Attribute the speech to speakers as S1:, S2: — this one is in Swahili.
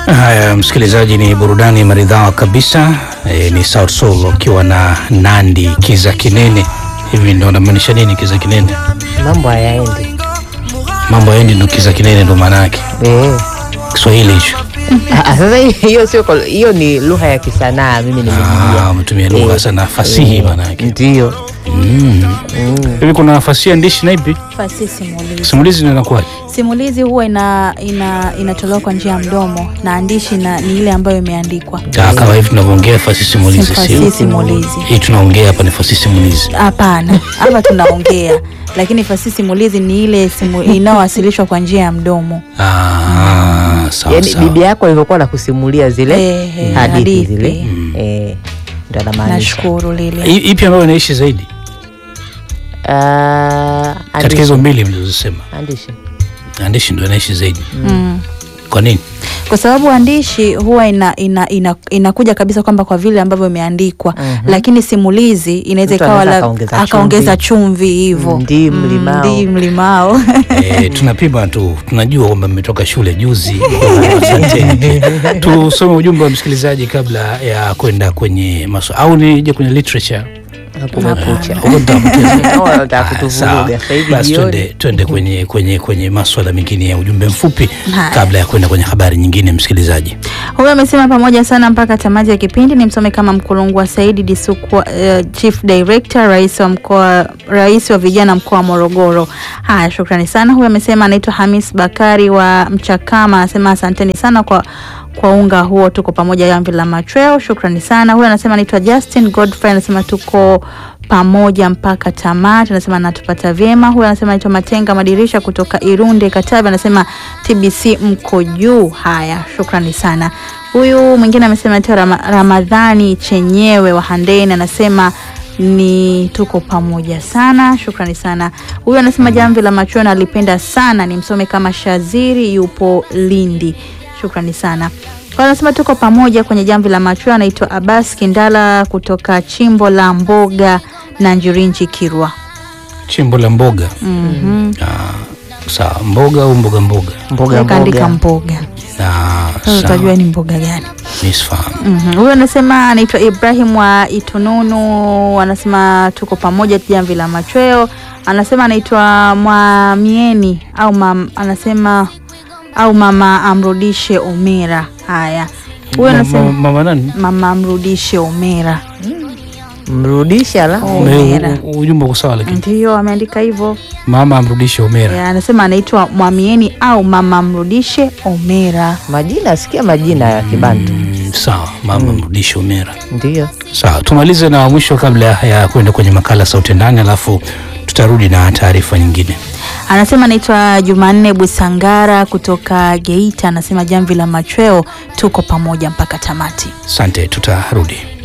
S1: Haya, msikilizaji, ni burudani maridhawa kabisa. E, ni Sauti Sol ukiwa na Nandi kiza kinene. Hivi ndo namaanisha nini kiza kinene?
S2: mambo hayaendi
S1: Mambo yaendi ndo kiza kinene ndo maana yake
S2: eh.
S1: Kiswahili hicho.
S2: Ah, ah, Sasa hiyo sio kol- hiyo ni lugha ya kisanaa, mimi
S1: Ah,
S2: nimejijia
S1: umetumia lugha
S2: Eh,
S1: sana fasihi
S2: eh,
S1: maana yake.
S2: ndio
S1: Mm. Hivi kuna fasihi andishi na ipi?
S3: Fasihi simulizi.
S1: Simulizi inakuwaje?
S3: Simulizi huwa ina, ina, inatolewa kwa njia ya mdomo na andishi na, ni ile ambayo imeandikwa.
S1: Ah, Kama hivi tunavyoongea fasihi simulizi
S3: Fasihi
S1: sio?
S3: simulizi.
S1: Hii tunaongea hapa ni fasihi simulizi.
S3: Hapana, hapa tunaongea, lakini fasihi simulizi ni ile simu, inayowasilishwa kwa njia ya mdomo.
S1: Ah, sawa
S2: yaani
S1: sawa.
S2: bibi yako alivyokuwa nakusimulia zile
S3: Eh, eh,
S2: hadithi
S3: hadithi.
S2: zile eh, ndo anamaanisha
S3: Nashukuru lile.
S1: I- Ipi ambayo inaishi zaidi
S2: Ah,
S1: katika
S2: andishi.
S1: hizo mbili mlizosema?
S2: Andishi.
S1: Andishi ndo inaishi zaidi.
S3: Mm.
S1: Kwa nini?
S3: kwa sababu andishi huwa ina, ina, ina, inakuja kabisa kwamba kwa vile ambavyo imeandikwa
S2: Mhm.
S3: lakini simulizi inaweza
S2: Mtu
S3: ikawa
S2: anaweza
S3: la-
S2: akaongeza
S3: akaongeza chumvi hivyo
S2: Ndi mlimao.
S3: ndi mlimao
S1: E, tunapima tu, tunajua kwamba mmetoka shule juzi. Asanteni. Tusome ujumbe wa msikilizaji kabla ya kwenda kwenye maswala au nije kwenye literature.
S2: Hakuna kucha.
S1: Huko nitawapoteza.
S2: Naona unataka
S1: Ah,
S2: kutuvuruga
S1: sawa.
S2: sasa hivi
S1: Basi
S2: jioni.
S1: twende twende kwenye kwenye kwenye maswala mengine ya ujumbe mfupi
S3: Haya.
S1: kabla ya kwenda kwenye habari nyingine, msikilizaji.
S3: huyo amesema pamoja sana mpaka tamati ya kipindi ni msome kama mkulungu wa saidi disukwa uh, chief director rais wa mkoa rais wa vijana mkoa wa morogoro haya shukrani sana huyo amesema anaitwa hamis bakari wa mchakama anasema asanteni sana kwa kwa unga huo tuko pamoja jamvi la machweo shukrani sana huyo anasema anaitwa justin godfrey anasema tuko pamoja mpaka tamati anasema anatupata vyema huyo anasema anaitwa matenga madirisha kutoka irunde katavi anasema tbc mko juu haya shukrani sana huyu mwingine amesema anaitwa Rama, ramadhani chenyewe wa handeni anasema ni tuko pamoja sana shukrani sana huyu anasema jamvi la machweo alipenda sana ni msome kama shaziri yupo lindi shukrani sana kwa anasema tuko pamoja kwenye jamvi la machweo anaitwa abbas kindala kutoka chimbo la mboga na njirinji kirwa
S1: Chimbo la mboga.
S3: mm-hmm.
S1: Ah, sawa, mboga au mboga mboga.
S2: mboga
S3: kaandika
S2: mboga
S3: mboga
S1: Na
S3: sasa utajua
S1: sawa,
S3: ni mboga gani
S1: nisfahamu.
S3: Mhm. huyo anasema anaitwa ibrahim wa itununu anasema tuko pamoja jamvi la machweo anasema anaitwa mwamieni au mam, anasema au mama amrudishe omera haya huyo
S1: Ma- ma-
S3: anasema
S1: Mama nani?
S3: mama amrudishe omera
S2: mrudisha la
S3: Oh.
S1: Me-
S3: Omera.
S1: u- Ujumbe uko sawa lakini.
S3: ndiyo ameandika hivyo
S1: Mama amrudishe Omera.
S3: Ya, anasema anaitwa mwamieni au mama amrudishe omera
S2: majina sikia majina ya kibantu
S1: Mm, sawa, mama amrudishe Omera.
S2: ndio
S1: Sawa, tumalize na mwisho kabla ya kwenda kwenye makala sauti ndani, alafu tutarudi na taarifa nyingine.
S3: anasema anaitwa jumanne busangara kutoka geita anasema jamvi la machweo tuko pamoja mpaka tamati
S1: Asante, tutarudi.